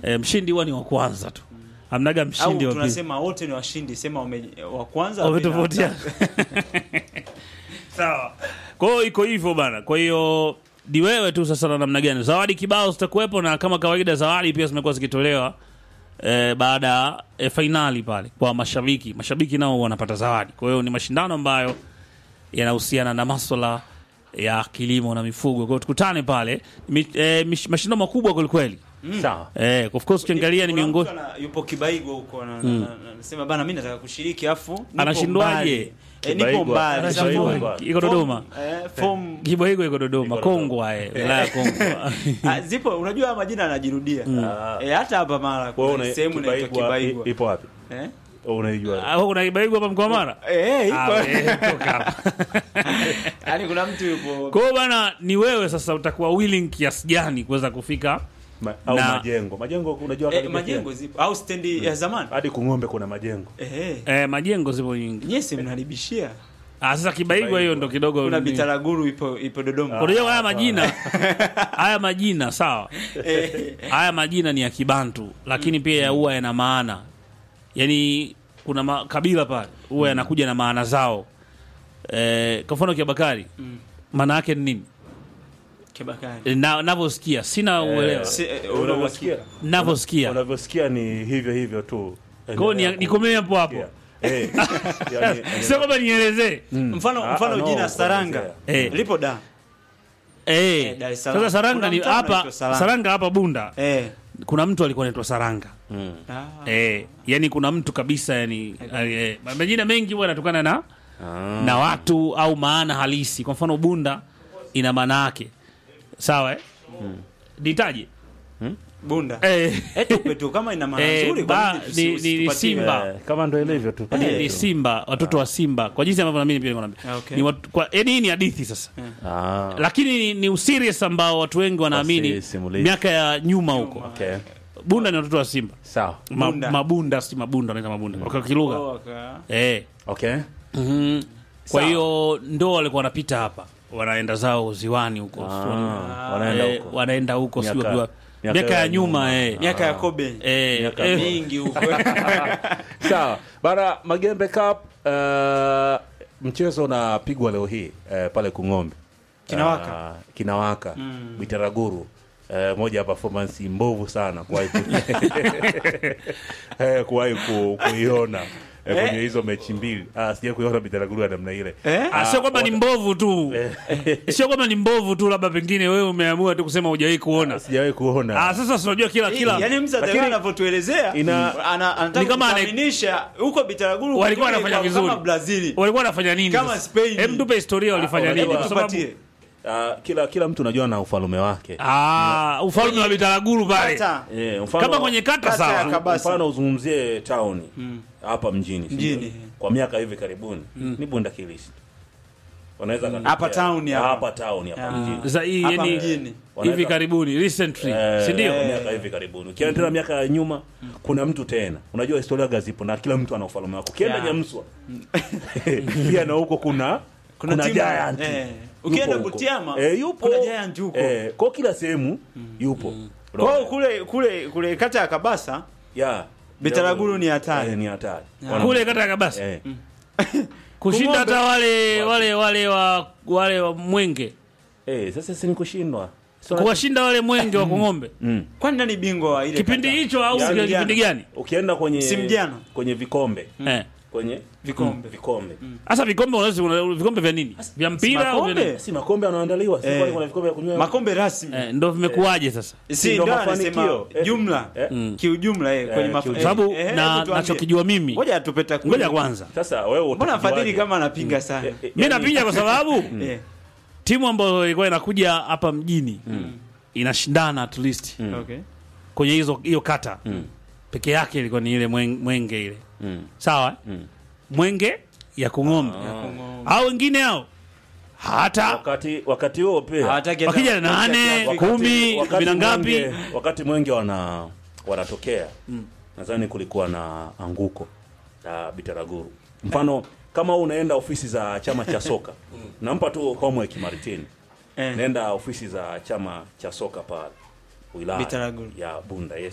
e, mshindi huwa ni wa kwanza tu amnaga au mshindi wa pili tunasema wote ni washindi sema wame, wa kwanza wa pili na wametofautiana watatu. sawa kwa hiyo iko hivyo bana kwa hiyo ni wewe tu sasa na namna gani zawadi kibao zitakuwepo na kama kawaida zawadi pia zimekuwa zikitolewa eh, baada ya eh, fainali pale kwa mashabiki mashabiki nao wanapata zawadi kwa hiyo ni mashindano ambayo yanahusiana na maswala ya kilimo na mifugo kwa hiyo tukutane pale Mi, eh, mish- mashindano makubwa kwelikweli sawa eh, of course ukiangalia ni Kuna miongoni mtu ana- yupo Kibaigo huko na- na- na- anasema bana mimi nataka kushiriki afu nipo Anashindwaje? mbali. Eh, nipo Kibaigo, mbali anashindwaje? Sasa Kibaigo. iko Dodoma eh, form Kibo hiko iko Dodoma Iko Dodoma. Kongwa eh, wilaya ya Kongwa Ah, zipo unajua haya majina yanajirudia eh, hata hapa mara Wewe kuna una- sehemu inaitwa Kibaigwa Kibaigo i- ipo wapi eh unaijua Ah, kuna Kibaigo hapa mkoa wa Mara eh Ah, ipo we, toka hapa. yani kuna mtu yupo Kwa hiyo bana, ni wewe sasa utakuwa willing kiasi gani kuweza kufika Ma, au Na- majengo majengo unajua eh, karibia majengo zipo au stendi ya zamani hadi kung'ombe kuna majengo eh eh, majengo zipo nyingi. nyesi mnaribishia Ah, sasa Kibaigo hiyo ndo kidogo kuna ni- Bitaraguru ipo ipo Dodoma Unajua haya majina haya majina sawa, eh haya majina ni ya Kibantu, lakini pia huwa yana maana, yaani kuna makabila pale huwa yanakuja na maana zao. Eh, kwa mfano Kiabakari maana yake ni nini? Kibakari Na navyosikia sina uelewa, Si- eh, una unavyosikia uhakika? navyosikia unavyosikia ni hivyo hivyo tu kwa hiyo ni- nikomee hapo hapo, Yeah. Eh, yani- sio kwamba nielezee mfano Ah, mfano no, jina Saranga kuelezea. Eh. lipo da Eh, Dar es Salaam. sasa Saranga Kuna ni mtaa hapa unaitwa Saranga. Saranga hapa Bunda. eh Kuna mtu alikuwa anaitwa Saranga. ah. Eh, yani kuna mtu kabisa yani eh, majina mengi huwa yanatokana na Ah. na watu au maana halisi. Kwa mfano Bunda ina maana yake. Sawa eh? Nitaje? Bunda Eh, eh tupe tu kama ina maana Eh, nzuri ba- kwa nini tusi- ni- ni- ni usipatie? Simba. Eh, kama ndo ilivyo tu ni, ni Simba, watoto wa Simba. Kwa jinsi ambavyo na mimi pia niko naambia. Ah, okay. Ni watu, kwa yani hii ni hadithi sasa. Ah, Lakini ni, ni userious ambao watu wengi wanaamini Wasimulizi. miaka ya nyuma huko. okay. Bunda ni watoto wa Simba. sawa Ma, Bunda. mabunda si mabunda wanaita mabunda kwa kilugha Oh, waka- eh. okay mhm. Kwa Sawa. hiyo ndo walikuwa wanapita hapa wanaenda zao ziwani huko Ah, wanaenda eh, huko wanaenda huko sio Miaka- jua miaka miaka ya ya nyuma nyuma. eh. miaka ya Kobe Eh, Miaka eh, mingi huko sawa bara magembe cup uh, mchezo unapigwa leo hii uh, pale kung'ombe Kinawaka. Ah, kinawaka bitaraguru Uh, moja ya performance mbovu sana kuwahi ku- Eh, kuwahi ku, kuiona eh, kwenye hizo mechi mbili ah, sija kuiona bitaraguru ya namna ile Eh? ah, sio kwamba ni mbovu tu sio kwamba ni mbovu tu labda pengine wewe umeamua tu kusema hujawahi kuona sijawahi kuona ah, sasa si unajua kila kila yani msa Lakini- anavyotuelezea Ina- ana- anataka Ni kama ana- kuaminisha huko Bitaraguru walikuwa kule wanafanya kwa- vizuri kama Brazil walikuwa wanafanya nini Kama sasa? Spain. Hem, tupe historia walifanya Ah, nini unajua- kwa sababu tupatie Ah, kila kila mtu unajua na ufalume wake ah, ufalme wa Bitaraguru pale Kata. Eh, mfano- kama kwenye kata Kata ya sawa Kabasa. mfano uzungumzie town hapa mjini si Mjini. ndio? kwa miaka hivi karibuni ni bunda kilisi wanaweza kaniambia- Hapa town hapa. hapa town hapa Ah. mjini za hii Hapa yani mjini. hivi Wanaweza- karibuni recently Eh, si ndio kwa miaka hivi karibuni ukienda tena miaka ya nyuma kuna mtu tena unajua historia gazipo na kila mtu ana ufalme wake ukienda Yeah. nyamswa pia na huko kuna Kuna kuna timu- giant eh, Yupo ukienda huko. Butiama, eh, yupo kuna giant huko. eh, kwa kila sehemu yupo Kwa hiyo kule kule kule kata ya Kabasa yeah. Bitaraguru ni hatari. eh, ni hatari kule kata ya Kabasa eh. kushinda Kung'ombe- hata wale wale wale wa wale wa Mwenge Eh, sasa si ni kushindwa So, kuwashinda wale Mwenge wa Kung'ombe mm. kwani nani bingwa wa ile kipindi kata? hicho au Yaani kipindi gani ukienda kwenye Msimu jana. kwenye vikombe eh kwenye Vikombe. vikombe sasa vikombe unaweza kuna vikombe vya nini vya mpira au vya makombe? nini? si makombe yanaandaliwa si Eh. kwani kuna vikombe vya kunywa makombe rasmi eh, ndo vimekuwaje sasa si ndo ndo mafanikio. anasema Eh. jumla Eh. kiujumla eh, kwenye Eh, maf- kiujumla. eh, sababu eh, na hebu tuambie. nachokijua mimi ngoja atupe takwimu. ngoja kwanza sasa wewe mbona utajuaje? fadhili kama anapiga sana Eh, eh, mi yani- napiga kwa sababu Eh, timu ambayo ilikuwa inakuja hapa mjini inashindana at least okay. kwenye hizo hiyo kata peke yake ilikuwa ni ile mwen- mwenge ile Mm. sawa mwenge ya kung'ombe au wengine hao hata wakati wakati huo pia Hawataki hata wakija na wakati nane ya Afrika. kumi wakati kumi na ngapi Mwenge- wakati mwenge wana wanatokea nadhani kulikuwa na anguko la bitaraguru mfano kama wewe unaenda ofisi za chama cha soka nampa tu homework Martin Eh. nenda ofisi za chama cha soka pale wilaya Bitaraguru. ya Bunda yes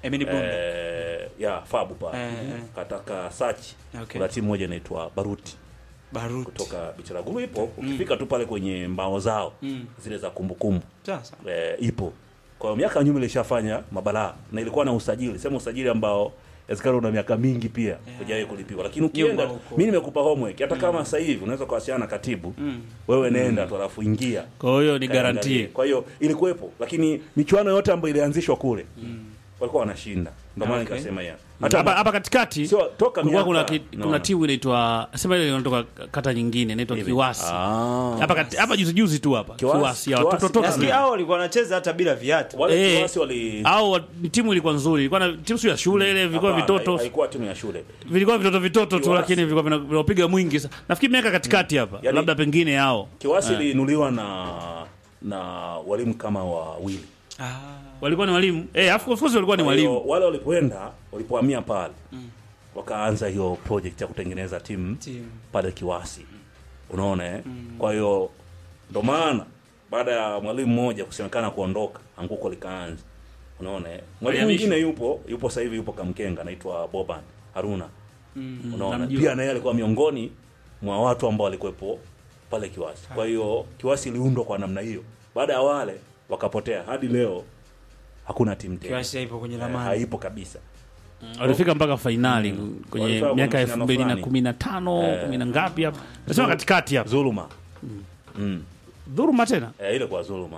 Emini Bunda. eh, ya Fabu pale Eh, eh. kataka sachi Okay. kuna timu moja inaitwa Baruti Baruti. kutoka Bichiraguru ipo ukifika tu pale kwenye mbao zao zile za kumbukumbu Sasa. eh, ipo kwa hiyo miaka ya nyuma ilishafanya mabalaa na ilikuwa na usajili sema usajili ambao Eskaro una miaka mingi pia hujawahi kulipiwa, lakini ukienda, Nyuma huko. mimi nimekupa homework, hata kama sasa hivi unaweza kuwasiliana na katibu wewe, nenda tu alafu ingia Kwa hiyo ni Kaangalie. garantie. Kwa hiyo ilikuwepo, lakini michuano yote ambayo ilianzishwa kule walikuwa wanashinda, ndio maana Okay. nikasema ya hapa hapa katikati Sio, toka kulikuwa kuna, miaka- ki, no. kuna timu inaitwa sema ile inatoka kata nyingine inaitwa Kiwasi Ah. hapa kati- hapa juzi juzi tu hapa Kiwasi- Kiwasi ya Kiwasi- watoto Nasikia Tottenham. hao walikuwa wanacheza hata bila viatu. wale Eh. Kiwasi wali au wa- timu ilikuwa nzuri ilikuwa na timu sio ya shule ile vilikuwa Hapana, vitoto haikuwa timu ya shule vilikuwa vitoto vitoto tu Kiwasi. lakini vilikuwa vina- vinapiga mwingi sa- nafikiri miaka katikati hapa Yaani- labda pengine yao Kiwasi iliinuliwa na na walimu kama wawili Ah. walikuwa ni walimu eh of course walikuwa ni Kwa hiyo, walimu wale walipoenda walipohamia pale wakaanza hiyo project ya kutengeneza timu Timu. pale Kiwasi, unaona eh? Kwa hiyo ndo maana baada ya mwalimu mmoja kusemekana kuondoka, anguko likaanza, unaona eh? Mwalimu Alihamishwa. mwingine yupo yupo sasa hivi yupo Kamkenga, anaitwa Boban Haruna, unaona namjua. pia naye alikuwa miongoni mwa watu ambao walikuwepo pale Kiwasi. Kwa hiyo Kiwasi iliundwa kwa namna hiyo, baada ya wale wakapotea, hadi leo hakuna timu tena, Kiwasi haipo kwenye Eh, ramani. haipo kabisa. walifika mpaka fainali kwenye Walifika kwa miaka elfu mashindano mbili na fulani. kumi na tano kumi na ngapi hapa nasema katikati hapa Dhuluma mm. dhuruma tena Eh, ile kwa dhuluma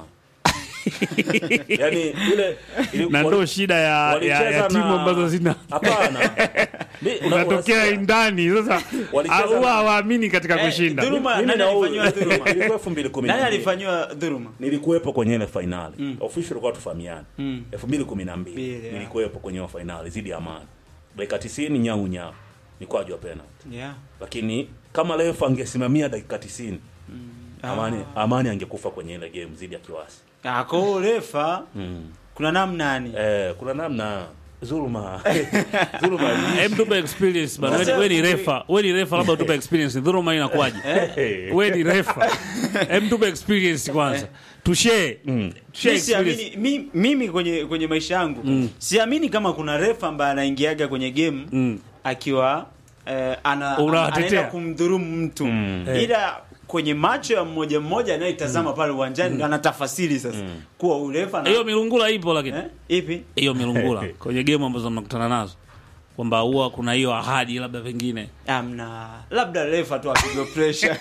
yani ile ili- na wali- ndo shida ya, ya, walicheza ya timu na- ambazo zina hapana Ni- una- unatokea unasikia? ndani sasa Walicheza huwa na- hawaamini katika Eh, kushinda dhuluma. Mimi nani na huyu- alifanyiwa dhuluma? ilikuwa 2012. Nani alifanyiwa dhuluma? nilikuwepo kwenye ile fainali official ilikuwa tufahamiane Mm. 2012 Mbili, yeah. nilikuwepo kwenye ile fainali zidi ya Amani dakika 90 nyau nyau mikwaju ya penalty Yeah. lakini kama refa angesimamia dakika 90 Amani, Amani angekufa kwenye ile game zidi ya Kiwasi Ah, kwa hiyo refa mm. kuna namna yani. eh, kuna namna dhuluma dhuluma Hem, tupe experience bana. Wewe- Wewe ni refa, wewe ni refa, labda tupe experience. Dhuluma inakuwaje? Wewe ni refa, hem, tupe experience kwanza, tushare tushare Mi experience. siamini mi, mimi kwenye kwenye maisha yangu siamini kama kuna refa ambaye anaingiaga kwenye game Mm. akiwa eh, ana, Unawatetea. anaenda kumdhurumu mtu ila kwenye macho ya mmoja mmoja anayetazama pale uwanjani anatafasiri sasa kuwa urefa na Hiyo milungula ipo, lakini eh, ipi hiyo milungula kwenye game ambazo mnakutana nazo kwamba huwa kuna hiyo ahadi labda pengine amna labda refa tu apigwe pressure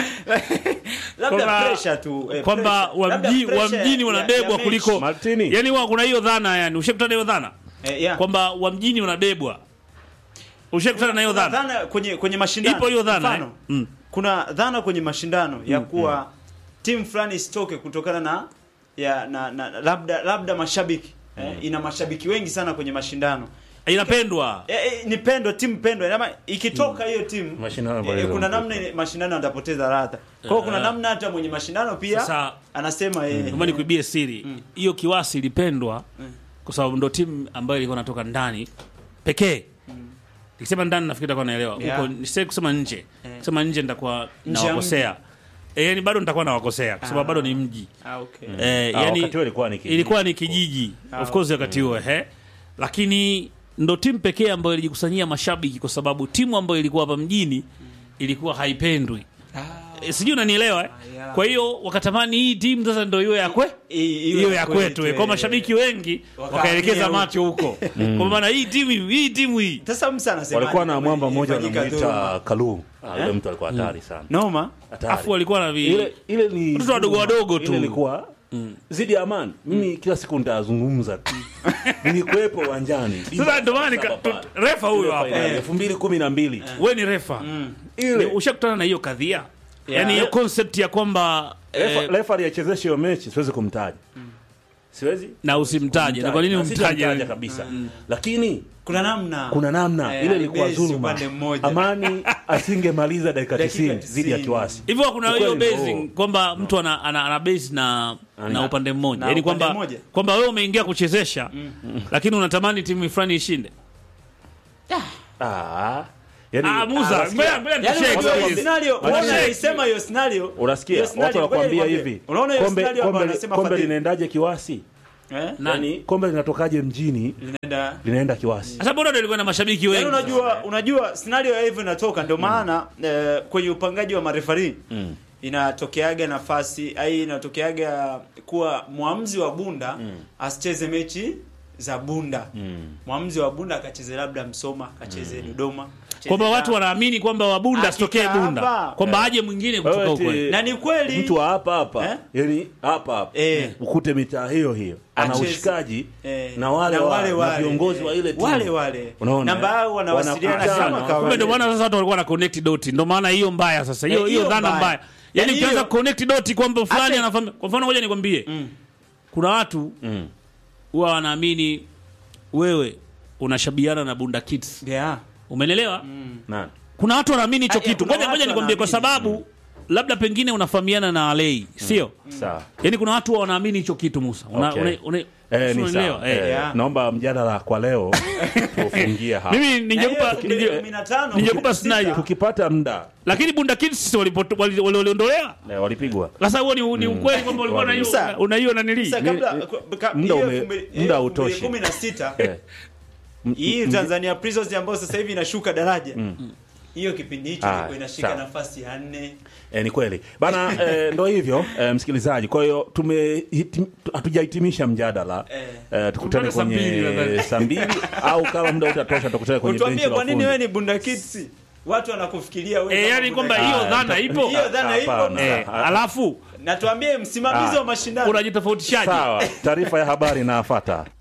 labda Kwamba- pressure tu eh, kwamba pressure. wa Labda mji- wa pressure mjini ya- wanabebwa ya mechi. kuliko Martini. yani huwa kuna hiyo dhana yani ushakutana hiyo dhana eh, yeah. kwamba wa mjini wanabebwa ushakutana na hiyo Kuna dhana dhana kwenye kwenye mashindano ipo hiyo dhana Mfano, eh? mm. kuna dhana kwenye mashindano ya kuwa timu fulani isitoke kutokana na ya na, na labda labda mashabiki eh, ina mashabiki wengi sana kwenye mashindano inapendwa eh, eh, ni pendwa timu pendwa ama ikitoka hiyo timu Mashindano eh, yanapoteza kuna mvuto. namna ile mashindano yatapoteza ladha kwa hiyo kuna Eh. namna hata mwenye mashindano pia Sasa- anasema eh, Kama nikuibie siri hiyo Kiwasi ilipendwa kwa sababu ndo timu ambayo ilikuwa inatoka ndani pekee. Nikisema ndani nafikiri utakuwa naelewa. Huko Yeah. nisije kusema nje. Kusema nje nitakuwa Nje ya nawakosea. Eh, yani bado nitakuwa nawakosea kwa sababu Ah. bado ni mji. ah, okay. Eh, Ah, yani wakati huo ilikuwa ni kijiji. ilikuwa ni kijiji. Ah, Of course wakati huo, eh. Lakini ndo timu pekee ambayo ilijikusanyia mashabiki kwa sababu timu ambayo ilikuwa hapa mjini ilikuwa haipendwi. Ah, Eh, Sijui unanielewa eh? Ah, yeah. Kwa hiyo wakatamani hii timu sasa ndio iwe ya kwe i- iwe hiyo ya kwetu eh. kwa mashabiki wengi Wakahamia wakaelekeza huko. macho huko kwa maana hii timu hii timu hii Sasa msa anasema walikuwa na mwamba mmoja ilifanyika wanamuita dhuluma. Kalu Ah, yule mtu alikuwa hatari sana noma hatari afu walikuwa na vi... ile ile ni Watoto wadogo wadogo tu. ile ilikuwa zidi ya amani mimi kila siku nitazungumza tu nilikuwepo uwanjani sasa ndio maana nika- tu- refa huyo hapo elfu mbili kumi na mbili wewe ni refa Ni- ile ushakutana na hiyo kadhia Yeah. yani hiyo concept ya kwamba refa eh, refa aliyechezesha hiyo mechi siwezi kumtaja siwezi na usimtaje na kwa nini Na umtaje sitamtaja kabisa lakini kuna namna kuna namna Eh, ile ilikuwa alibase dhuluma upande mmoja. amani asingemaliza dakika Dakika 90 dhidi ya 90. kiwasi hivyo kuna hiyo Ukweli basing ndio. kwamba mtu ana, ana, ana base na na Ana- upande mmoja na yani upande kwamba mmoja. kwamba wewe umeingia kuchezesha lakini unatamani timu fulani ishinde ah yani ah muza unasikia? ngoja ngoja Yaani tushare unajua hiyo experience. scenario, Unasikia? unaona alisema hiyo scenario. unasikia hiyo watu scenario, wanakuambia ngoja hivi nikwambie. Unaona hiyo kombe scenario ambayo kombe anasema kombe Fadhili? linaendaje kiwasi eh? yani kombe linatokaje mjini linaenda linaenda kiwasi Sasa bora ndio ilikuwa na mashabiki wengi. Yaani unajua unajua scenario ya hivyo inatoka ndio maana eh, kwenye upangaji wa marefari Mm. inatokeaga nafasi ai inatokeaga kuwa mwamuzi wa Bunda asicheze mechi za Bunda. Mm. Mwamuzi wa Bunda akacheze labda Msoma, akacheze Dodoma. akacheze kwamba Dar. watu wanaamini kwamba wabunda Hakika asitokee bunda hapa. kwamba aje mwingine kutoka Wewe huko eti- na ni kweli mtu wa hapa hapa Eh? yani hapa hapa Eh. ukute mitaa hiyo hiyo ana Acheze. ushikaji Eh, na wale na wa- wale na wale, viongozi eh, wa ile timu wale wale. Unaona, Namba eh? yao wanawasiliana Wanakutana. kama kawaida. kumbe ndio maana sasa watu walikuwa na connect doti ndio maana hiyo mbaya sasa hiyo Eh, hiyo hiyo dhana mbaya. mbaya yani Yaani ukianza hiyo- connect doti kwamba fulani Hata- anafahamu kwa mfano ngoja nikwambie Mm. kuna watu Mm. huwa wanaamini wewe unashabiana na bunda kids Yeah. umenelewa Nani? kuna watu wanaamini hicho Ah, eh, kitu kuna ngoja watu ngoja nikwambie kwa wanaamini. sababu labda pengine unafahamiana na alei sio sawa yaani kuna watu huwa wanaamini hicho kitu musa una, Okay. una, una, Eh, ni unaelewa? sawa. Eh. Eh, Yeah. naomba mjadala kwa leo tufungie hapa mimi ningekupa Na hiyo ninge- 15, ningekupa 16. scenario. tukipata muda lakini bunda kids walipoto- wali- wali- waliondolewa eh, walipigwa sasa huo ni, ni ukweli kwamba ulikuwa na hiyo Sasa- una hiyo nanili Sasa kabla Ni- kwa- ka- muda hiyo ume- elfu mbili- muda hiyo hautoshi. 2016 eh. M- hii m- Tanzania Prisons ambayo sasa hivi inashuka daraja hiyo kipindi hicho Ah, ilikuwa inashika sawa. nafasi ya nne Eh, ni kweli bana eh, ndo hivyo eh, msikilizaji kwa hiyo tume hitim- tu- hatujahitimisha mjadala Eh. eh, tukutane Tukutane saa mbili kwenye nadhani. saa mbili au kama muda utatosha tukutane kwenye benchi utuambie la kwa nini ufundi. wewe ni Bunda Kids watu wanakufikiria wewe Eh, kama yani Bunda kwamba Kids. hiyo Ah, dhana ta- ipo hiyo dhana ipo Hapana. eh, Ah, alafu na tuambie msimamizi Ah. wa mashindano unajitofautishaje sawa taarifa ya habari inafuata